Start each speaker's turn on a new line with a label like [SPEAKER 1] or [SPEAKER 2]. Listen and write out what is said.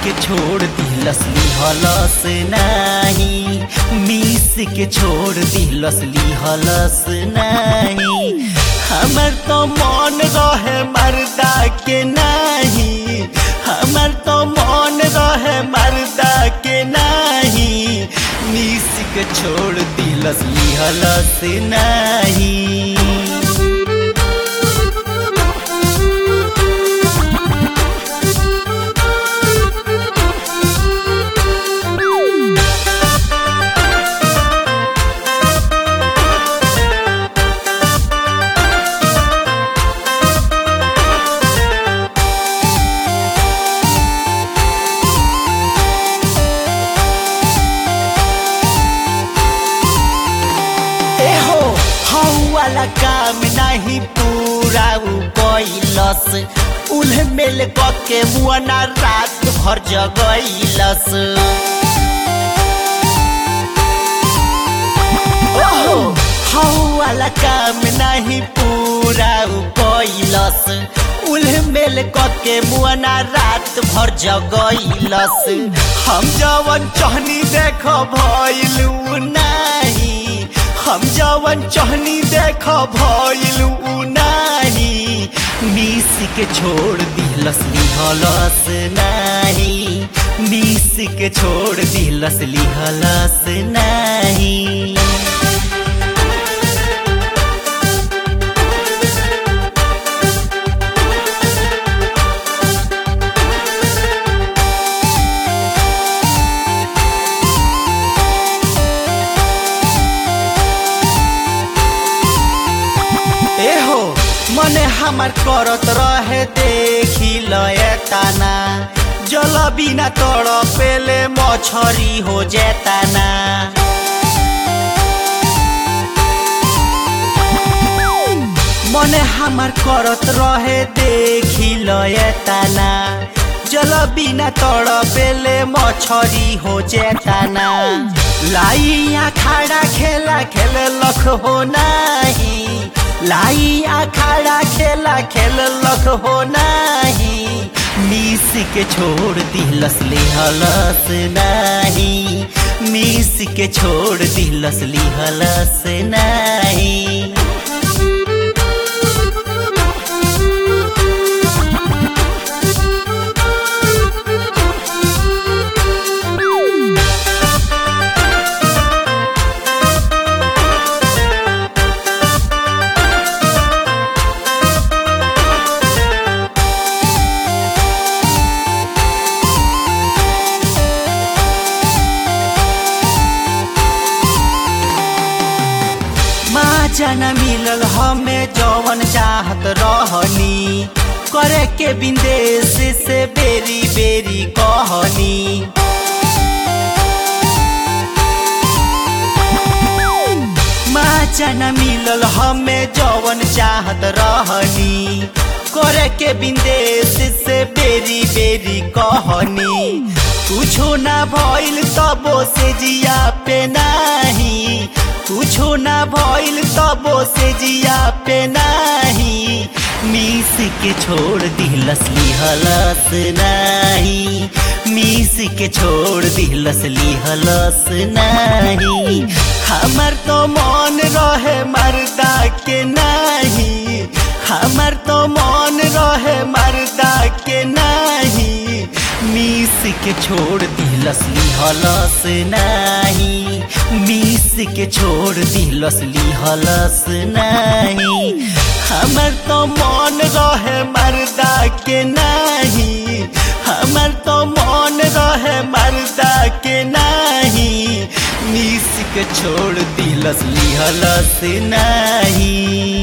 [SPEAKER 1] के छोड़ दिलस लिहलस नाही मिस के छोड़ दिलस लिहलस नाही हमर तो मन रहे मर्दा के नाही हमर तो मन रहे मर्दा के नाही मिस के छोड़ दिलस लिहलस नाही एहो हौ वाला काम नहीं पूरा उ कैलस उल्हे मेल के मुआना रात भर जगैलस ओहो हौ वाला काम नहीं पूरा उ कैलस उल्हे मेल के मुआना रात भर जगैलस हम जवन चहनी देख भइलू नाही हम जवन चहनी देख भइलू नाही मिस के छोड़ दिलस लिहलस नाही मिस के छोड़ दिलस लिहलस नाही एहो मने हमार करत रहे देखी लयताना जल बिना तड़ पेले मछरी हो जेताना मने हमार करत रहे देखी लयताना जल बिना तड़ पेले मछरी हो जेताना लाइया खाड़ा खेला खेल लख हो नाही लाई अखाड़ा खेला खेल लख हो नाही मिस के छोड़ दिलस लिहलस नाही मिस के छोड़ दिलस लिहलस नाही माँ जाना मिलल हमें जवन चाहत रहनी करे के विदेश से बेरी बेरी कहनी माँ जाना मिलल हमें जवन चाहत रहनी करे के विदेश से बेरी बेरी कहनी कुछो ना भइल तबो से जिया पे नाही कुछो ना भइल तबो से जिया पे नाही मिस के छोड़ दिलस लिहलस नाही मिस के छोड़ दिलस लिहलस नाही हमर तो मन रहे मर्दा के नाही हमर तो मन रहे मर्दा के नाही मिस के छोड़ दिलस लिहलस नाही मिस के छोड़ दिलस लिहलस नाही हमर तो मन रहे मर्दा के नाही हमर तो मन रहे मर्दा के नाही मिस के छोड़ दिलस लिहलस नाही